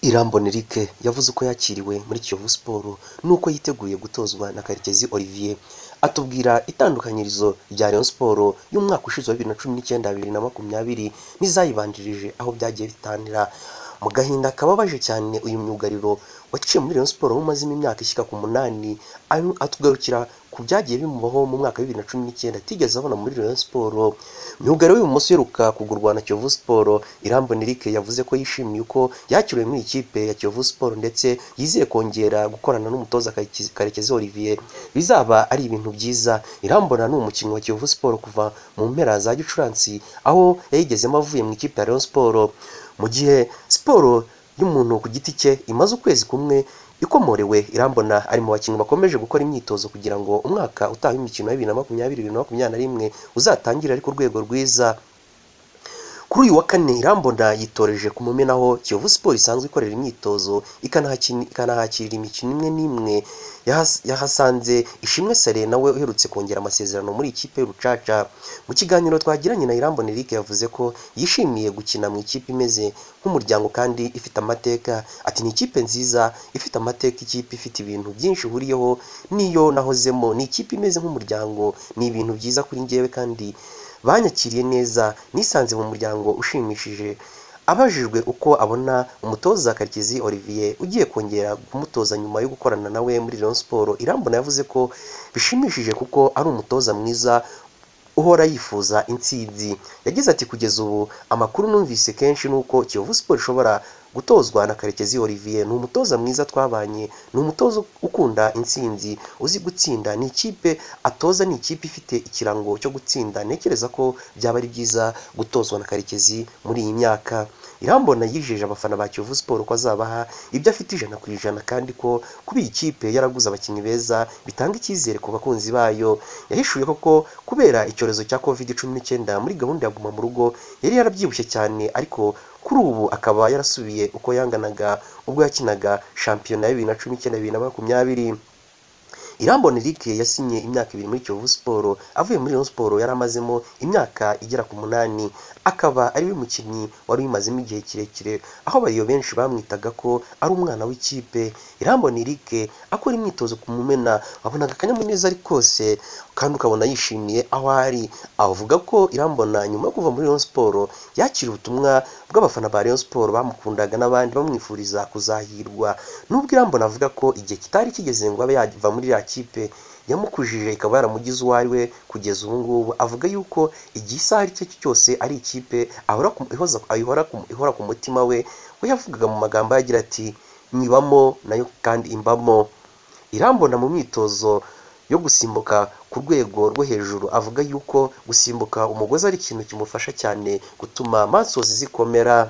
Iramboneric yavuze uko yakiriwe muri Kiyovu Sport n'uko yiteguye gutozwa na Karekezi Olivier, atubwira itandukanyirizo rya Rayon Sport y'umwaka ushize wa bibiri na cumi n'icyenda bibiri na makumyabiri n'izayibanjirije aho byagiye bitanira. Mu gahinda kababaje cyane uyu myugariro waciye muri Rayon Sport umazemo imyaka ishyika ku munani, ari- atugarukira ku byagiye bimubaho mu mwaka wa bibiri na cumi n'icyenda atigeze abona muri Rayon Sport. Myugariro w'ibumoso uheruka kugurwa na Kiyovu Sport, Iramboneric yavuze ko yishimiye uko yakiriwe muri iyi kipe ya Kiyovu Sport ndetse yizeye kongera gukorana n'umutoza Karekezi- Karekezi Olivier. Bizaba ari ibintu byiza. Irambona ni umukinnyi wa Kiyovu Sport kuva mu mpera za Gicurasi aho yayigezemo avuye mu ikipe ya Rayon Sport. Mu gihe siporo y'umuntu ku giti cye imaze ukwezi kumwe ikomorewe, Irambona ari mu bakinnyi bakomeje gukora imyitozo kugira ngo umwaka utaha w'imikino ya bibiri na makumyabiri bibiri na makumyabiri na rimwe uzatangire ari ku rwego rwiza. Kuri uyu wa kane Irambona yitoreje ku Mumena aho Kiyovu Sport isanzwe ikorera imyitozo ikanahakini- ikanahakirira imikino imwe n'imwe yahas- yahasanze Ishimwe Sale nawe uherutse kongera amasezerano muri ikipe y'Urucaca. Mu kiganiro twagiranye na Irambona Eric yavuze ko yishimiye gukina mu ikipe imeze nk'umuryango kandi ifite amateka. Ati ni ikipe nziza ifite amateka, ikipe ifite ibintu byinshi ihuriyeho n'iyo nahozemo, ni ikipe imeze nk'umuryango, ni ibintu byiza kuri njyewe kandi banyakiriye neza nisanze mu muryango ushimishije. Abajijwe uko abona umutoza Karekezi Olivier ugiye kongera kumutoza nyuma yo gukorana nawe muri Rayon Sport, Irambona yavuze ko bishimishije kuko ari umutoza mwiza uhora yifuza intsinzi. Yagize ati kugeza ubu amakuru numvise kenshi ni uko Kiyovu Sport ishobora gutozwa na Karekezi Olivier. Ni umutoza mwiza twabanye, ni umutoza ukunda intsinzi, uzi gutsinda. Ni ikipe atoza, ni ikipe ifite ikirango cyo gutsinda. Ntekereza ko byaba ari byiza gutozwa na Karekezi muri iyi myaka. Irambona yijeje abafana ba Kiyovu Sport ko azabaha ibyo afite ijana ku ijana kandi ko kuba iyi kipe yaraguze abakinnyi beza bitanga icyizere ku bakunzi bayo. Yahishuye koko kubera icyorezo cya Covid cumi n'icyenda muri gahunda ya Guma mu rugo yari yarabyibushye cyane ariko kuri ubu akaba yarasubiye uko yanganaga ubwo yakinaga shampiyona ya bibiri na cumi n'icyenda bibiri na makumyabiri. Irambona Eric yasinye imyaka ibiri muri Kiyovu Sport avuye muri Rayon Sport yari amazemo imyaka igera ku munani, akaba ari we mukinnyi wari ubimazemo igihe kirekire, aho abariyo benshi bamwitaga ko ari umwana w'ikipe. Irambona Eric akora imyitozo ku Mumena wabonaga akanyamuneza ari kose kandi ukabona yishimiye aho ari. Avuga ko Irambona nyuma yo kuva muri Rayon Sport yakiriye ubutumwa bw'abafana ba Rayon Sport bamukundaga n'abandi bamwifuriza kuzahirwa. Nubwo Irambona avuga ko igihe kitari kigeze ngo abe yava muri ya kipe yamukujije ikaba yaramugize uwo ari we kugeza ubu ngubu, avuga yuko igihe isaha icyo ari cyo cyose ari ikipe ahora ku- ihoza- ayihora ku- ihora ku mutima we, we yavugaga mu magambo ye agira ati nyibamo nayo kandi imbamo. Irambona mu myitozo yo gusimbuka ku rwego rwo hejuru avuga yuko gusimbuka umugozi ari ikintu kimufasha cyane gutuma masozi zikomera.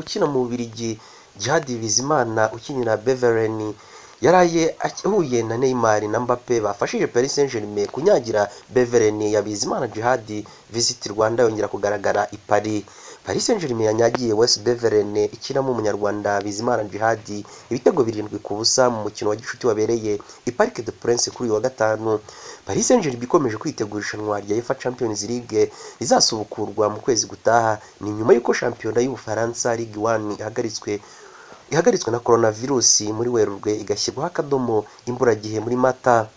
ukina mu Bubiligi Djihad Bizimana ukinira Beveren yaraye ahuye na Neymar na Mbappe bafashije Paris Saint-Germain kunyagira Beveren ya Bizimana Djihad Visit Rwanda yongera kugaragara i Paris. Paris Saint-Germain yanyagiye West Beveren ikinamo umunyarwanda Bizimana Djihad ibitego birindwi ku busa mu mukino wa gicuti wabereye i Parc de Prince kuri uyu wa gatanu. Paris Saint-Germain ikomeje kwitegura irushanwa rya UEFA Champions League rizasubukurwa mu kwezi gutaha. Ni nyuma y'uko shampiyona y'Ubufaransa Ligue 1 ihagaritswe ihagaritswe na coronavirus muri Werurwe igashyirwaho akadomo imburagihe muri Mata.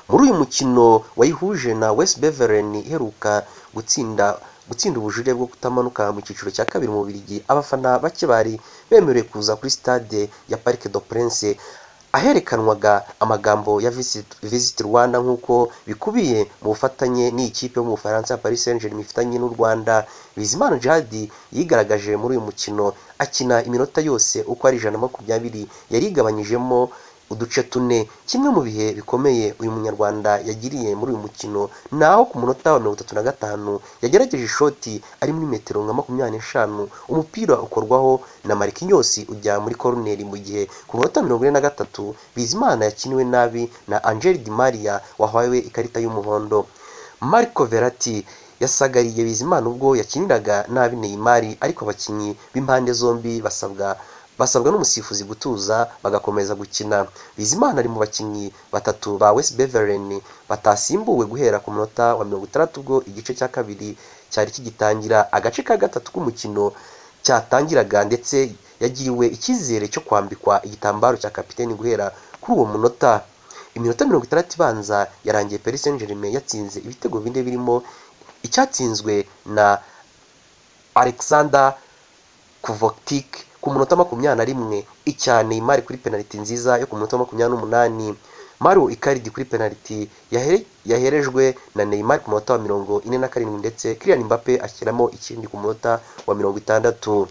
Muri uyu mukino wayihuje na West Beveren iheruka gutsinda gutsinda ubujurire bwo kutamanuka mu cyiciro cya kabiri mu Bubiligi, abafana bake bari bemerewe kuza kuri stade ya Parc de Prince aherekanwaga amagambo ya Visit, Visit Rwanda nk'uko bikubiye mu bufatanye n'ikipe yo mu Bufaransa ya Paris Saint-Germain ifitanye n'u Rwanda. Bizimana Djihad yigaragaje muri uyu mukino akina iminota yose uko ari ijana na makumyabiri yari igabanyijemo uduce tune. Kimwe mu bihe bikomeye uyu munyarwanda yagiriye muri uyu mukino ni aho ku munota wa mirongo itatu na gatanu yagerageje ishoti ari muri metero nka makumyabiri n'eshanu umupira ukorwaho na Marquinhos ujya muri koroneri mu gihe ku munota mirongo ine na gatatu Bizimana yakiniwe nabi na Angel Di Maria wahawe ikarita y'umuhondo. Marco Verratti yasagariye Bizimana ubwo yakiniraga nabi Neymar ariko abakinnyi b'impande zombi basabwa basabwa n'umusifuzi gutuza bagakomeza gukina. Bizimana ari mu bakinnyi batatu ba West Beveren batasimbuwe guhera ku munota wa mirongo itandatu ubwo igice cya kabiri cyari kigitangira. Agace ka gatatu k'umukino cyatangiraga ndetse yagiriwe icyizere cyo kwambikwa igitambaro cya kapiteni guhera kuri uwo munota iminota mirongo itandatu ibanza yarangiye Paris Saint Germain yatsinze ibitego bine birimo icyatsinzwe na Alexander Kuvotic ku munota makumyabiri na rimwe icya Neymar kuri penaliti nziza yo ku munota makumyabiri n'umunani Mario Icardi kuri penaliti yahere- yaherejwe na Neymar ku munota wa mirongo ine na karindwi ndetse Kylian Mbappe ashyiramo ikindi ku munota wa mirongo itandatu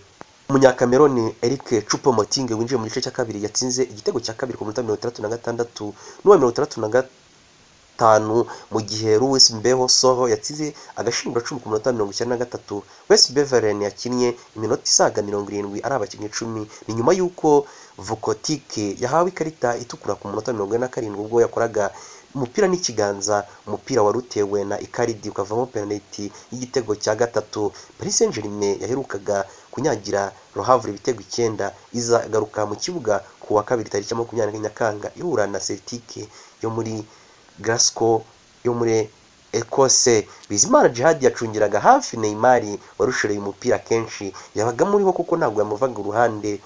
umunyakameroni Eric Chupo Moting winjiye mu gice cya kabiri yatsinze igitego cya kabiri ku minota mirongo itandatu na gatandatu n'uwa mirongo itandatu na gatanu mu gihe Luis Mbeho Soho yatsinze agashinguracumu ku minota mirongo icyenda na gatatu Wes Beveren yakinnye iminota isaga mirongo irindwi ari abakinnyi icumi ni nyuma y'uko Vukotike yahawe ikarita itukura ku munota mirongo ine na karindwi ubwo yakoraga umupira n'ikiganza umupira wari utewe na Icardi ukavamo penaliti y'igitego cya gatatu Paris Saint-Germain yaherukaga kunyagira Rohavre ibitego icyenda izagaruka mu kibuga ku wa kabiri tariki ya makumyabiri na Nyakanga ihura na Celtic yo muri Glasgow yo muri Ekose Bizimana Djihad yacungiraga hafi Neymar warushoreye umupira kenshi yabaga muriho kuko ntabwo yamuvaga uruhande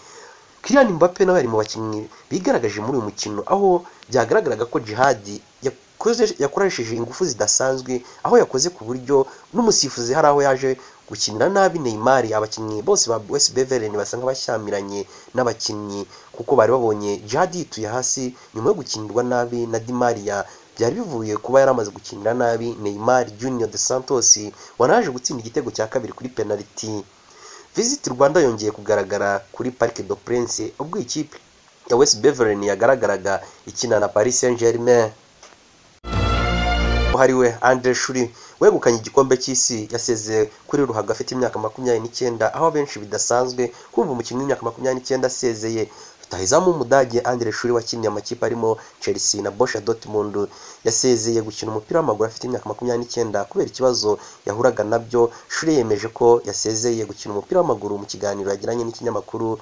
Kylian Mbappe nawe yari mu bakinnyi bigaragaje muri uyu mukino aho byagaragaraga ko Jihad yakoze yakoresheje ingufu zidasanzwe aho yakoze ku buryo n'umusifuzi hari aho yaje gukinira nabi Neymar abakinnyi bose ba West Beveren basa nk'abashyamiranye n'abakinnyi kuko bari babonye Jihad yituye hasi nyuma yo gukinirwa nabi na Di Maria byari bivuye kuba yari amaze gukinira nabi Neymar Junior de Santos wanaje gutsinda igitego cya kabiri kuri penaliti Visit Rwanda yongeye kugaragara kuri Parc des Princes ubwo ikipe ya West Beveren yagaragaraga ikina na Paris Saint-Germain uhariwe Andre Shuri wegukanye igikombe cy'isi yasezeye kuri ruhago afite imyaka makumyabiri n'icyenda aho benshi bidasanzwe kumva umukinnyi w'imyaka makumyabiri n'icyenda asezeye rutahizamu w'umudage Andre Shuri wakiniye amakipe arimo Chelsea na Borussia Dortmund yasezeye gukina umupira w'amaguru afite imyaka makumyabiri n'icyenda kubera ikibazo yahuraga nabyo Shuri yemeje ko yasezeye gukina umupira w'amaguru mu kiganiro yagiranye n'ikinyamakuru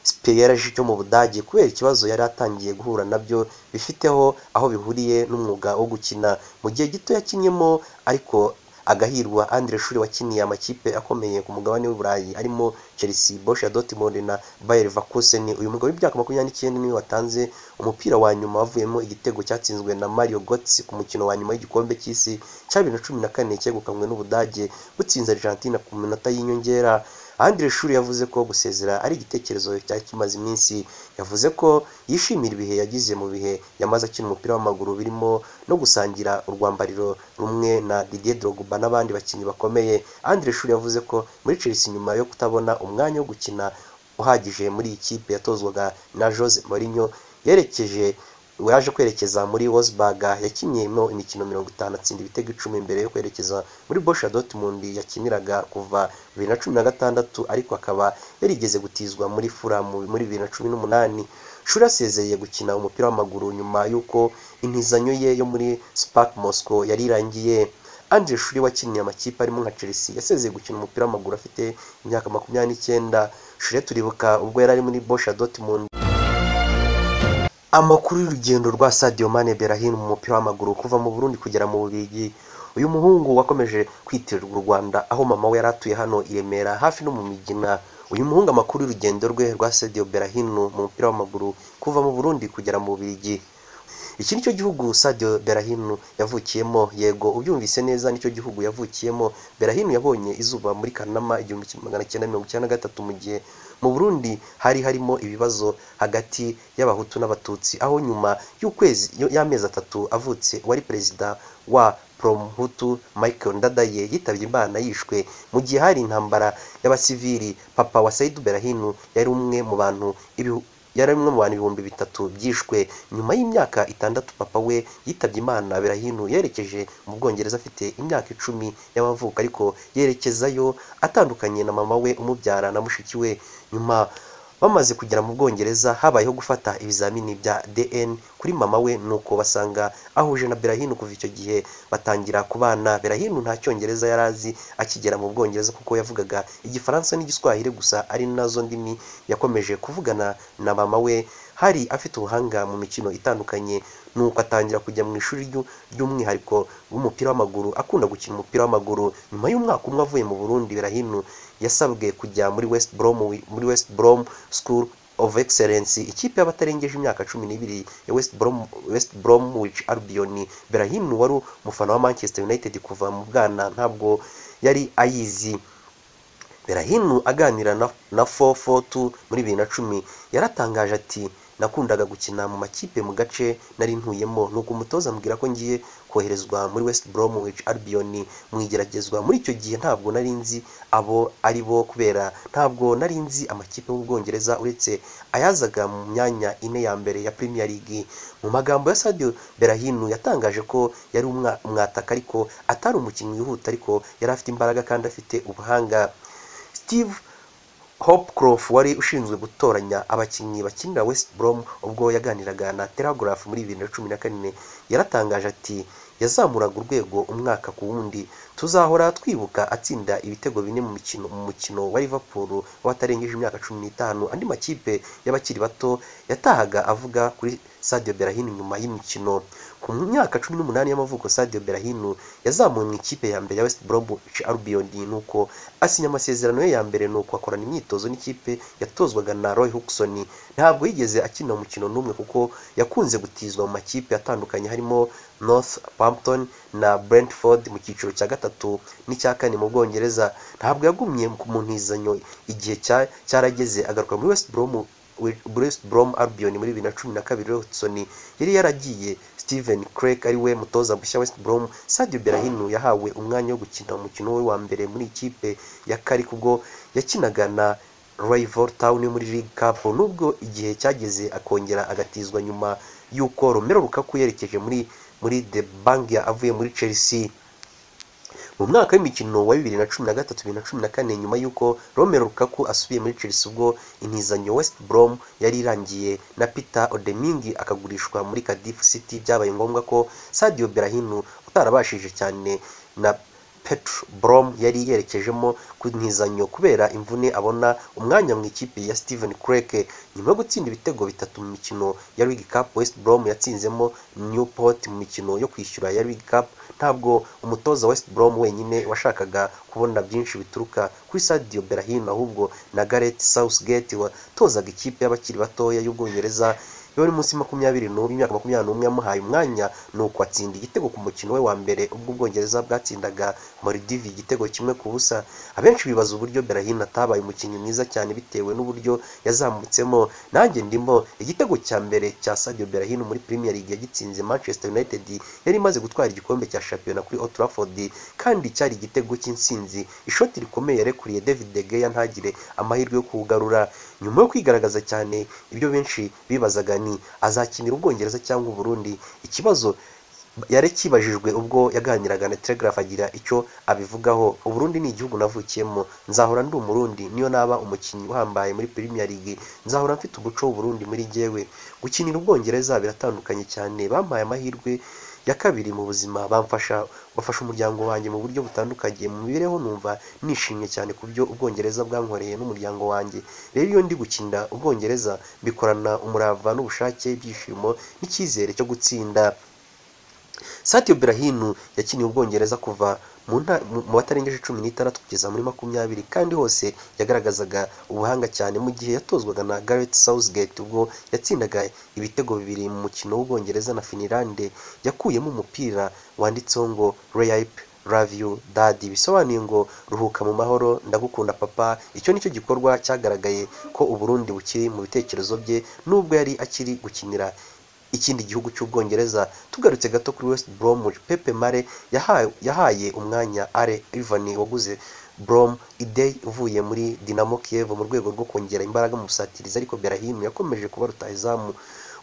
Spielage cyo mu Budage kubera ikibazo yari atangiye guhura nabyo bifiteho aho bihuriye n'umwuga wo gukina mu gihe gito yakinnyemo ariko agahirwa Andre Shuri wakiniye amakipe akomeye ku mugabane w'Uburayi arimo Chelsea, Borussia Dortmund na Bayer Leverkusen uyu mugabo w'imyaka makumyabiri n'icyenda niwe watanze umupira wa nyuma wavuyemo igitego cyatsinzwe na Mario Götze ku mukino wa nyuma w'igikombe cy'isi cya bibiri na cumi na kane cyegukanywe n'Ubudage butsinze Argentina ku minota y'inyongera Andre Shuri yavuze ko gusezera ari igitekerezo cyari kimaze iminsi yavuze ko yishimira ibihe yagize mu bihe yamaze akina umupira w'amaguru birimo no gusangira urwambariro rumwe na Didier Drogba n'abandi bakinnyi bakomeye Andre Shuri yavuze ko muri Chelsea nyuma yo kutabona umwanya wo gukina uhagije muri iyi kipe yatozwaga na Jose Mourinho yerekeje yaje kwerekeza muri Wolfsburg yakinnyemo imikino mirongo itanu atsinda ibitego icumi mbere yo kwerekeza muri Borussia Dortmund yakiniraga kuva bibiri na cumi na gatandatu ariko akaba yarigeze gutizwa muri Fulham muri bibiri na cumi n'umunani Shuri asezeye gukina umupira w'amaguru nyuma y'uko intizanyo ye yo muri Spark Moscow yari irangiye Andre Shuri wakiniye amakipe arimo nka Chelsea yasezeye gukina umupira w'amaguru afite imyaka makumyabiri n'icyenda Shuri turibuka ubwo yari ari muri Borussia Dortmund amakuru y'urugendo rwa Sadio Mane Berahino mu mupira w'amaguru kuva mu Burundi kugera mu Bubiligi uyu muhungu wakomeje kwitirirwa u Rwanda aho mama we yari atuye hano i Remera hafi no mu Migina uyu muhungu amakuru y'urugendo rwe rwa Sadio Berahino mu mupira w'amaguru kuva mu Burundi kugera mu Bubiligi iki nicyo gihugu Sadio Berahino yavukiyemo yego ubyumvise neza nicyo gihugu yavukiyemo Berahino yabonye izuba muri Kanama igihumbi kimwe magana cyenda mirongo icyenda na gatatu mu gihe mu Burundi hari harimo ibibazo hagati y'abahutu n'abatutsi aho nyuma y'ukwezi y'amezi atatu avutse wari perezida wa Promuhutu Michael Ndadaye yitabye Imana yishwe mu gihe hari intambara y'abasivili papa wa Saidu Berahino yari umwe mu bantu ibihu yari umwe mu bantu ibihumbi bitatu byishwe nyuma y'imyaka itandatu papa we yitabye imana birahino yerekeje mu bwongereza afite imyaka icumi y'amavuko ariko yerekezayo atandukanye na mama we umubyara na mushiki we nyuma bamaze kugera mu bwongereza habayeho gufata ibizamini bya dn kuri mama we nuko basanga ahuje na berahino kuva icyo gihe batangira kubana berahino nta cyongereza yari azi akigera mu bwongereza kuko yavugaga igifaransa n'igiswahili gusa ari nazo ndimi yakomeje kuvugana na mama we hari afite ubuhanga mu mikino itandukanye nuko atangira kujya mu ishuri ry'u- ry'umwihariko w'umupira w'amaguru akunda gukina umupira w'amaguru nyuma y'umwaka umwe avuye mu Burundi Berahino yasabwe kujya muri West Brom muri West Brom School of Excellence ikipe y'abatarengeje imyaka cumi n'ibiri ya West Brom West Bromwich Albion Berahino wari umufana wa Manchester United kuva mu bwana ntabwo yari ayizi Berahino aganira na, na 442 muri 2010 yaratangaje ati nakundaga gukina mu makipe mu gace nari ntuyemo nuko umutoza ambwira ko ngiye koherezwa muri West Bromwich Albion mu igeragezwa muri icyo gihe ntabwo nari nzi abo ari bo kubera ntabwo nari nzi amakipe y'Ubwongereza uretse ayazaga mu myanya ine ya mbere ya Premier League mu magambo ya Sadio Berahino yatangaje ko yari umwa- umwataka ariko atari umukinnyi wihuta ariko yari afite imbaraga kandi afite ubuhanga Steve Hopcroft wari ushinzwe gutoranya abakinnyi bakinira West Brom ubwo yaganiraga na Telegraph muri 2014 yaratangaje ati yazamuraga urwego umwaka ku wundi tuzahora twibuka atsinda ibitego bine mu mikino mu mukino wa Liverpool watarengeje imyaka 15 andi makipe y'abakiri bato yatahaga avuga kuri Sadio Berahino nyuma y'imikino ku myaka 18 y'amavuko Sadio Berahino yazamuwe mu ikipe ya mbere ya West Bromwich Albion nuko asinya amasezerano ye ya mbere nuko akorana imyitozo n'ikipe yatozwaga na Roy Hodgson ntabwo yigeze akina umukino n'umwe kuko yakunze gutizwa mu makipe atandukanye harimo Northampton na Brentford mu cyiciro cya gatatu n'icya kane mu Bwongereza ntabwo yagumye mu ntizanyo igihe cya- cyarageze agaruka muri West Brom West Brom Albion muri 2012 Hodgson yari yaragiye Steven Craik ari we mutoza mushya West Brom Sadio Berahino yahawe umwanya wo gukina umukino we wa mbere muri ikipe ya Cardiff ubwo yakinaga na Rival Town yo muri League Cup nubwo igihe cyageze akongera agatizwa nyuma y'uko Romelu Lukaku yerekeje muri muri The Bang avuye muri Chelsea mu mwaka w'imikino wa 2013-2014 nyuma y'uko Romelu Lukaku asubiye muri Chelsea ubwo intizanyo West Brom yari irangiye na Peter Odeming akagurishwa muri Cardiff City byabaye ngombwa ko Sadio Berahino utarabashije cyane na Petr Brom yari yerekejemo ku ntizanyo kubera imvune abona umwanya mu ikipe ya Steven Craik nyuma yo gutsinda ibitego bitatu mu mikino ya League Cup West Brom yatsinzemo Newport mu mikino yo kwishyura ya League Cup ntabwo umutoza West Brom wenyine washakaga kubona byinshi bituruka kuri Sadio Berahino ahubwo na Gareth Southgate watozaga ikipe y'abakiri batoya y'Ubwongereza yari munsi makumyabiri n'ubu imyaka makumyabiri n'umwe yamuhaye umwanya nuko atsinda igitego ku mukino we wa mbere ubwo Ubwongereza bwatsindaga Maldives igitego kimwe ku busa abenshi bibaza uburyo Berahino atabaye umukinnyi mwiza cyane bitewe n'uburyo yazamutsemo nanjye ndimo igitego cya mbere cya Sadio Berahino muri Premier League yagitsinze Manchester United yari imaze gutwara igikombe cya shampiyona kuri Old Trafford kandi cyari igitego cy'insinzi ishoti rikomeye yarekuriye David De Gea ntagire amahirwe yo kuwugarura nyuma yo kwigaragaza cyane ibyo benshi bibazaga ni azakinira Ubwongereza cyangwa Uburundi ikibazo yari kibajijwe ubwo yaganiraga na Telegraph agira icyo abivugaho Uburundi ni igihugu navukiyemo nzahora ndi umurundi niyo naba umukinnyi uhambaye muri Premier League nzahora mfite umuco w'Uburundi muri jyewe gukinira Ubwongereza biratandukanye cyane bampaye amahirwe ya kabiri mu buzima bamfasha bafasha umuryango wanjye mu buryo butandukanye mu mibereho numva nishimye cyane ku byo Ubwongereza bwankoreye n'umuryango wanjye rero iyo ndi gukinira Ubwongereza bikorana umurava n'ubushake ibyishimo n'icyizere cyo gutsinda Sadio Berahino yakiniye Ubwongereza kuva mu nta- mu mu batarengeje cumi n'itandatu kugeza muri makumyabiri kandi hose yagaragazaga ubuhanga cyane mu gihe yatozwaga na Gareth Southgate ubwo yatsindaga ibitego bibiri mu mukino w'Ubwongereza na Finland yakuyemo umupira wanditseho ngo Rape Love you Daddy bisobanuye ngo ruhuka mu mahoro ndagukunda papa icyo nicyo gikorwa cyagaragaye ko Uburundi bukiri mu bitekerezo bye nubwo yari akiri gukinira ikindi gihugu cy'Ubwongereza tugarutse gato kuri West Bromwich Pepe Mare yahaye, yahaye umwanya Ale Ivan waguze Brom Idei uvuye muri Dinamo Kiev mu rwego rwo kongera imbaraga mu busatirizi ariko Berahino yakomeje kuba rutahizamu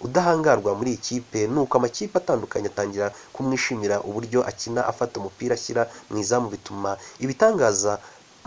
udahangarwa muri iyi kipe nuko amakipe atandukanye atangira kumwishimira uburyo akina afata umupira ashyira mu izamu bituma ibitangaza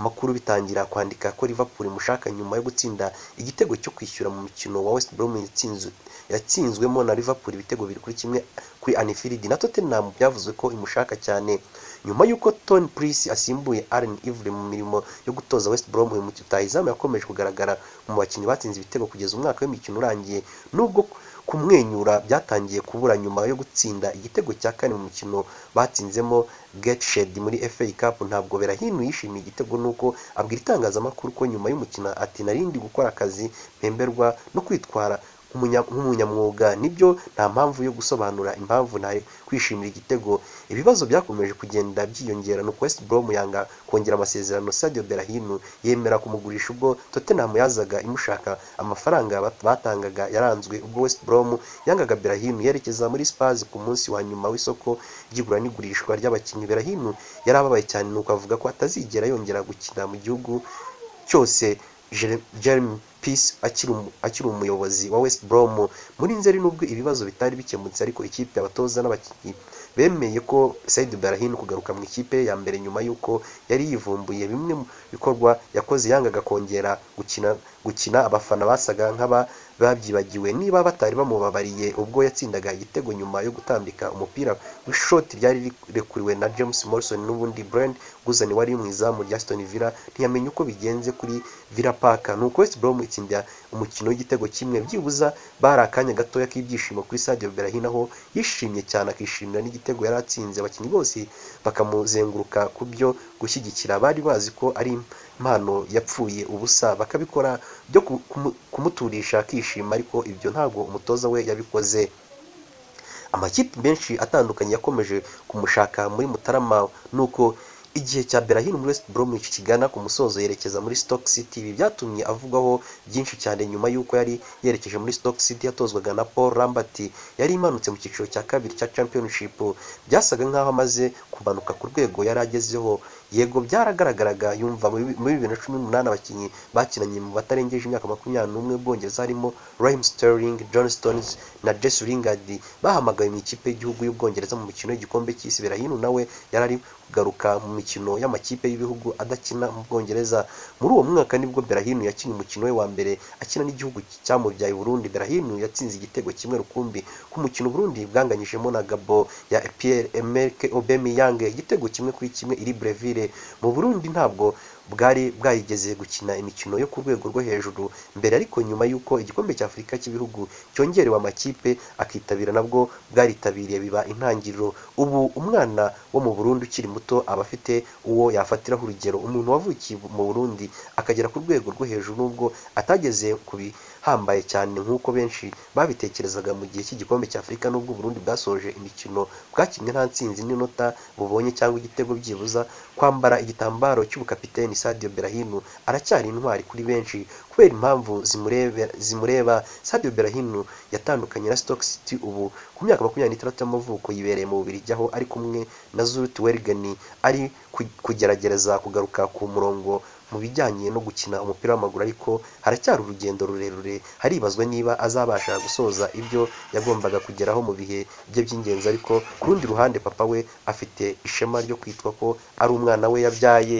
makuru bitangira kwandika ko Liverpool imushaka nyuma yo gutsinda igitego cyo kwishyura mu mukino wa West Brom yatsinzwe yatsinzwemo na Liverpool ibitego bibiri kuri kimwe kuri Anfield na Tottenham byavuzwe ko imushaka cyane nyuma y'uko Tony Prince asimbuye Allen Ivre mu mirimo yo gutoza West Brom uyu mutayizamu yakomeje kugaragara mu bakinnyi batsinze ibitego kugeza umwaka w'imikino urangiye nubwo kumwenyura byatangiye kubura nyuma yo gutsinda igitego cya kane mu mukino batsinzemo Gateshead muri FA Cup ntabwo Berahino yishimiye igitego nuko abwira itangazamakuru ko nyuma y'umukino ati narindi gukora akazi mpemberwa no kwitwara nk'umunya- nk'umunyamwuga nibyo nta mpamvu yo gusobanura impamvu ntayo kwishimira igitego ibibazo byakomeje kugenda byiyongera nuko West Brom yanga kongera amasezerano Sadio Berahino yemera kumugurisha ubwo Tottenham yazaga imushaka amafaranga bat- batangaga yaranzwe ubwo West Brom yangaga Berahino yerekeza muri Spurs ku munsi wa nyuma w'isoko ry'igura n'igurishwa ry'abakinnyi Berahino yarababaye cyane nuko avuga ko atazigera yongera gukina mu gihugu cyose Jere- Jeremy Peace akiri umu- akiri umuyobozi wa West Brom muri Nzeri nubwo ibibazo bitari bikemutse ariko ikipe abatoza n'abakinnyi bemeye ko Said Berahino kugaruka mu ikipe ya mbere nyuma y'uko yari yivumbuye bimwe mu bikorwa yakoze yangaga kongera gukina gukina abafana basaga nk'aba babyibagiwe niba batari bamubabariye ubwo yatsindaga igitego nyuma yo gutambika umupira w'ishoti ryari rirekuriwe na James Morrison n'ubundi Brand Guzan wari mu izamu rya Aston Villa ntiyamenye uko bigenze kuri Villa Park nuko West Brom itsinda umukino w'igitego kimwe byibuza bari akanya gatoya k'ibyishimo kuri Sadio Berahino aho yishimye cyane akishimira n'igitego yari atsinze abakinnyi bose bakamuzenguruka ku byo gushyigikira bari bazi ko ari impano yapfuye ubusa bakabikora byo ku- kumu- kumuturisha akishima ariko ibyo ntabwo umutoza we yabikoze amakipe menshi atandukanye yakomeje kumushaka muri Mutarama nuko igihe cya Berahino muri West Bromwich kigana ku musozo yerekeza muri Stoke City ibi byatumye avugwaho byinshi cyane nyuma y'uko yari yerekeje muri Stoke City yatozwaga na Paul Lambert yari imanutse mu cyiciro cya kabiri cya Championship byasaga nk'aho amaze kumanuka ku rwego yari agezeho yego byaragaragaraga yumva muri muri bibiri na cumi n'umunani abakinnyi bakinanye mu batarengeje imyaka makumyabiri n'umwe Bwongereza harimo Raheem Sterling, John Stones na Jesse Lingard bahamagawe mu ikipe y'igihugu y'Ubwongereza mu mikino y'igikombe cy'isi Berahino nawe yari ari kugaruka mu mikino y'amakipe y'ibihugu adakina mu Bwongereza muri uwo mwaka nibwo Berahino yakinnye umukino we wa mbere akina n'igihugu cyamubyaye Burundi Berahino yatsinze igitego kimwe rukumbi ku mukino Burundi bwanganyijemo na Gabo ya Pierre Emerick Aubameyang igitego kimwe kuri kimwe iri Breville mu Burundi ntabwo bwari bwayigeze gukina imikino yo ku rwego rwo hejuru mbere ariko nyuma y'uko igikombe cya Afurika cy'ibihugu cyongerewe amakipe akitabira nabwo bwaritabiriye biba intangiriro ubu umwana wo mu Burundi ukiri muto aba afite uwo yafatiraho urugero umuntu wavukiye mu Burundi akagera ku rwego rwo hejuru nubwo atageze ku bihambaye cyane nk'uko benshi babitekerezaga mu gihe cy'igikombe cya Afurika nubwo Burundi bwasoje imikino bwakinnye nta ntsinzi n'inota bubonye cyangwa igitego byibuza kwambara igitambaro cy'ubukapiteni Sadio Berahino aracyari intwari kuri benshi kubera impamvu zimurebe- zimureba Sadio Berahino yatandukanye na Stoke City ubu ku myaka makumyabiri n'itandatu y'amavuko yibereye mu Bubiligi aho ari kumwe na Zult Wergen ari ku- kugeragereza kugaruka ku murongo mu bijyanye no gukina umupira w'amaguru ariko haracyari urugendo rurerure haribazwa niba azabasha gusoza ibyo yagombaga kugeraho mu bihe bye by'ingenzi ariko ku rundi ruhande papa we afite ishema ryo kwitwa ko ari umwana we yabyaye